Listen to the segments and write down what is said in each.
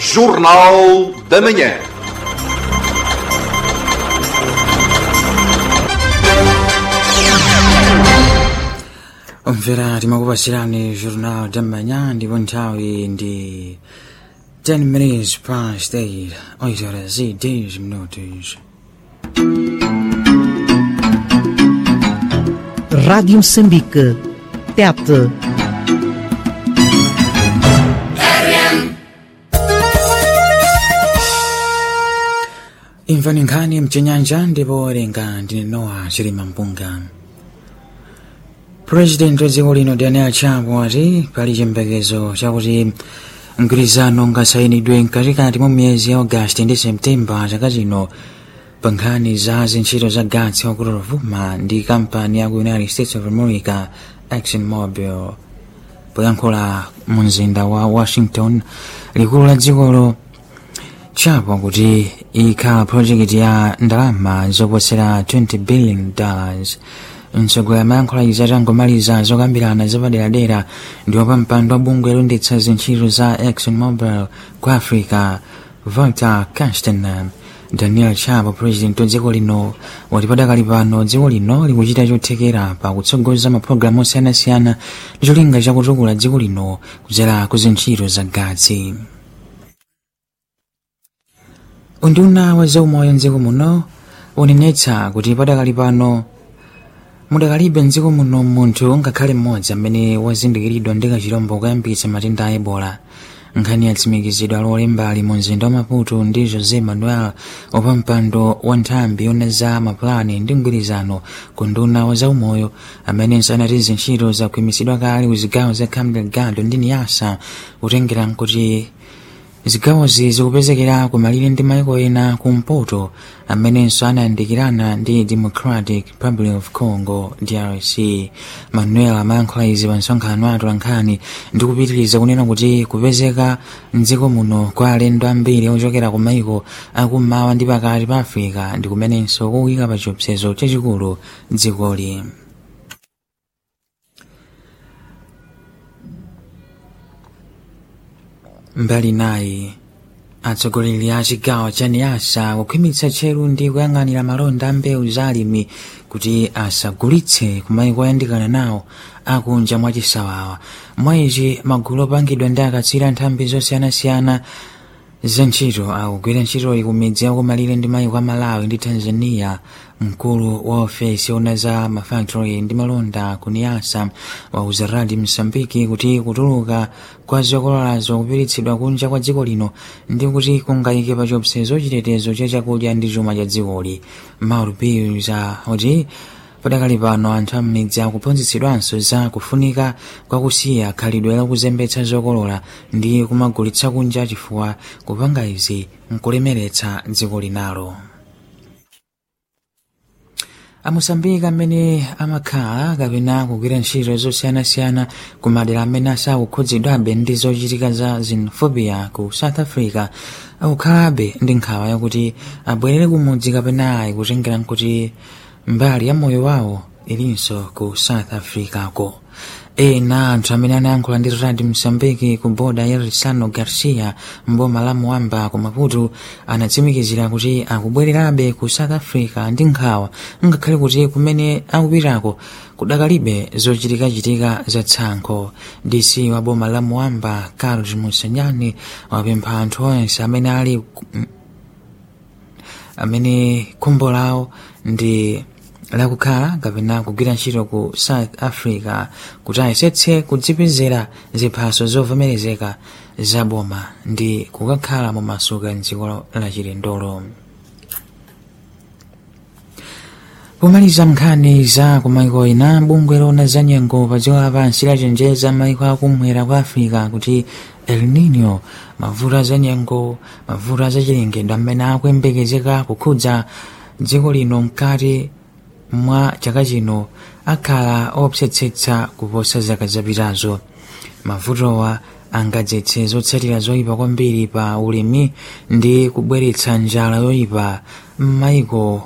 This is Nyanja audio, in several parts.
Jornal da Manhã. omvera timakupasirani jornal da manhã ndipo nthawi ndi 10 minutes past 8 8 horas e 10 minutos Rádio Moçambique. Tete. imvani nkhani mchenyanja ndipo werenga ndine nowa chilima mpunga purezidenti wa dziko lino daniel chapo ati pali chiyembekezo chakuti mgwirizano ungasayinidwe mkatikati mwa miyezi ya agasti ndi septemba chaka chino pa nkhani za zintchito za gatsi wa kutovuma ndi kampani ya ku united states of america exxon mobil poyankhula mu mzinda wa washington likulu la dzikolo chapo kuti ikhala project ya ndalama zoposera 20 billion dollars mtsogoleri amayankhula izi atangomaliza zokambirana zapaderadera ndipo pa mpando wa bungwe loyendetsa zintchito za exxon mobil ku africa volta castaner daniel chapo president wa dziko lino wati padakali pano dziko lino likuchita chothekera pa kutsogoza mapulogalamu osiyanasiyana ndi cholinga chakutukula dziko lino kudzera ku zintchito za gatsi unduna wa zaumoyo mdziko muno unenetsa kuti padakali pano mudakalibe mdziko muno munthu ngakhale mmodzi amene wazindikiridwa ndi kachirombo koyambitsa matenda a ebola nkhani yatsimikizidwa lolembali mu mzinda wa maputo ndi josé manuel wapampando wa nthambi yona za mapulani ndi mgwirizano ku nduna wa zaumoyo amenenso anati zintchito zakhwimitsidwa kale ku zigawo za cabo delgado ndi niasa kutengera nkuti zigawozi zikupezekera kumalire ndi maiko ena kumpoto amenenso anayandikirana ndi democratic republic of congo drc manuel amayankhula izi pa msonkhano wa atolankhani ndi kupitiriza kunena kuti kupezeka mdziko muno kwa alendo ambiri ochokera ku maiko akummawa ndi pakati pa africa ndi kumenenso kukuyika pa chiopsezo chachikulu dzikoli mbali nayi atsogoleri a chigawo cha niasa kukhwimitsa tcheru ndi kuyang'anira malonda a mbewu za alimi kuti asagulitse kumayiko oyandikana nawo akunja mwachisawawa mwa izi magulu opangidwa ndi akatswiri nthambi zosiyanasiyana za ntchito akugwira ntchitoyi ku midzi yakumalire ndi mayiko a malawi ndi tanzania mkulu wa ofesi ona za mafactory ndi malonda ku niasa wauza radi msambiki kuti kutuluka kwa zokololazo kupiritsidwa kunja kwa dziko lino ndi kuti kungayike pa chiopsezo chitetezo cha chakudya ndi chuma cha dzikoli mauro pills kuti padakali pano anthu am'midzi akuphunzitsidwanso za kufunika kwakusiya khalidwe lakuzembetsa zokolola ndi kumagulitsa kunja chifukwa kupanga izi nkulemeretsa dziko linalo amusambika amene amakhala kapena kugwira ntchito zosiyanasiyana ku madera amene asakukhudzidwabe ndi zochitika za xenophobia ku south africa akukhalabe ndi nkhawa yakuti abwerere kumudzi kapena ayi kutengera nkuti mbali ya moyo wawo ilinso ku south africa ko ena anthu amene anayankhula ndi radi msambiki ku boda ya risano garcia mboma la muamba ku maputo anatsimikizira kuti akubwererabe ku south africa ndi nkhawa ngakhale kuti kumene akupitako kudakalibe zochitikachitika za tsankho dc wa boma la muamba carlos musanyani wapempha anthu onse amene ali amene khumbo lawo ndi lakukhala kapena kugwira ntchito ku south africa kuti ayesetse kudzipezera ziphaso zovomerezeka za boma ndi kukakhala mu masuka mdziko la chilendolo pomaliza nkhani za kumaiko ena bungwe lona za nyengo pa dziko lapansi lachenjeza maiko akumwera kwa africa kuti el nino mavuto za nyengo mavuto za chilengedwe amene akuyembekezeka kukhudza dziko lino mkati mwa chaka chino akhala opsetsetsa kuposa zaka zapitazo mavutowa angadzetse zotsatira zoyipa kwambiri pa ulimi ndi kubweretsa njala yoyipa m'maiko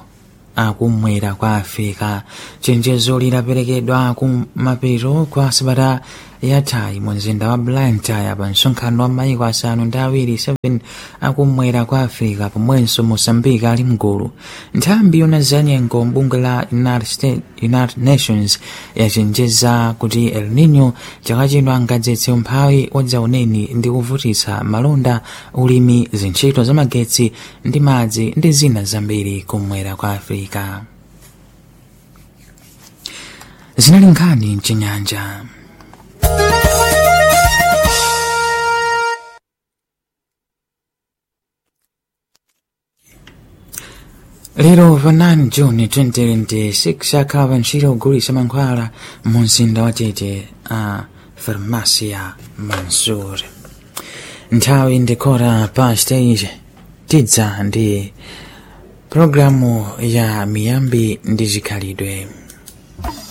akumwera kwa afrika chenjezo lidaperekedwa kumapeto kwa sabata yathayi mu mzinda wa blantyre pa msonkhano wa maiko asanu ndi awiri 7 akumwera kwa africa pomwenso mosambika ali mgulu nthambi yona zanyengo bungwe la united, States, united nations yachenjeza kuti el nino chaka chino angadzetse umphawi wadzauneni ndi kuvutitsa malonda ulimi zintchito zamagetsi ndi madzi ndi zina zambiri kumwera kwa africa zinali nkhani mchinyanja lero pa 9 juni 2026 akhala pa ntchito kugulitsa mankhwala mu mzinda wa tete a farmasia mansur nthawi ndikora pa stage tidza ndi programu ya miyambi ndi zikhalidwe